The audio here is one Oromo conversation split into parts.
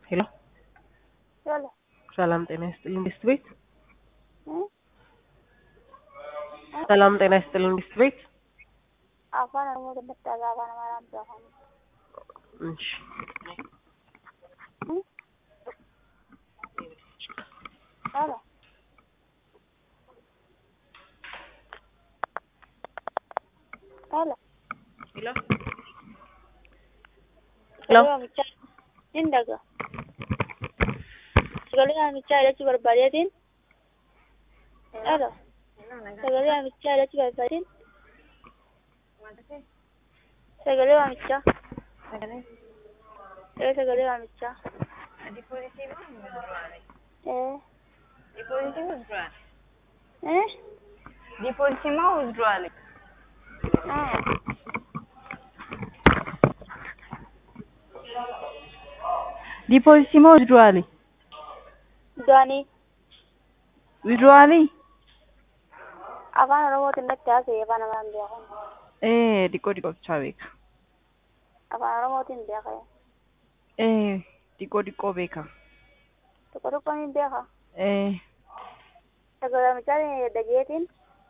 ሄሎ ሄሎ ሰላም ጤና ይስጥልኝ ዲስት ቤት እ ሰላም ጤና ይስጥልኝ ዲስት ቤት afaan oromoo dubbatti afaan amaaraan beekamu እሺ ሄሎ ሄሎ ሄሎ sagalee waamichaa hin dhaga sagalee waamichaa ilaalchi barbaadeetiin ሄሎ sagalee waamichaa ilaalchi barbaadeetiin sagalee waamichaa ee sagalee waamichaa ee ee Depozitii moo withdrawal? aa Depozitii moo withdrawal? du'anii Withdrawal? afaan oromootiin natti haasa'e afaan amaraan beekamu Eh, xiqqoo xiqqoo bichaa beeka. afaan oromootiin beekame Eh, xiqqoo xiqqoo beeka. tokko tokko ni beeka Eh, sagalee waamichaa dhageetiin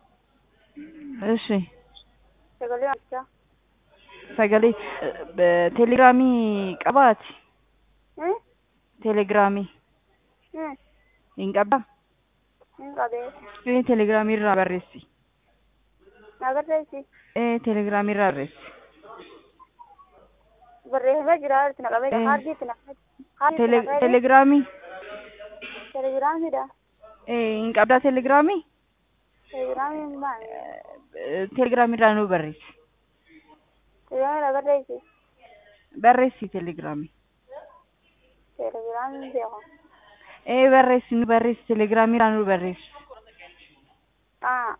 እሺ sagalee waamichaa sagalee eh, telegiraamii qabaati. ee Telegiraamii ee hin qabdaa? hin qabee Eh, telegiraamii irraa barreessi. agarreessi Eh, telegiraamii irraa barreessi. barreeffamee jira itti naqamee Eh. kaardii itti naqamee kaardii itti Tele naqamee telegiraamii telegiraamiidha eh, hin qabdaa telegiraamii? telegiraamiin maal Eh, telegiraamii irraa nu barreessi. telegiraamiin agarreessi Barreessi telegiraamii. telegiraamiin beekamu Eh, barreessi nu barreessi telegiraamii irraa nu barreessi. aa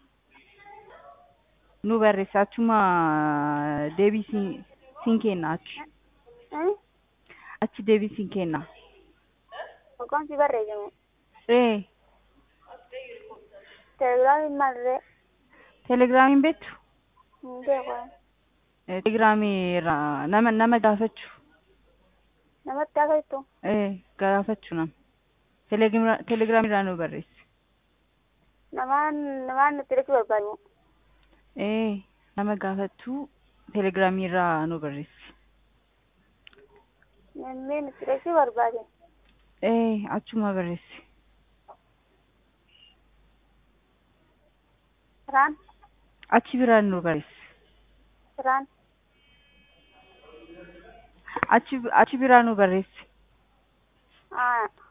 nu barreessi achuma deebii siin siin kenna achi ee achi deebii siin kenna maqaan si barreeffamu ee telegiraamiin maalirree telegiraamiin beektu hin beekamu Eh, telegiraamii irraa nama nama gaafachuu namatti haasa'ittu ee gaafachuu nama Telegira- telegiraamii irraa nu barreessi namaan namaan nutti dhachuu barbaadu ee nama gaafachuu telegiraamii irraa nu barreessi namni nutti dhachuu barbaade ee achuma barreessi siraan achi biraan nu barreessi siraan achi achi biraa nu barreessi aa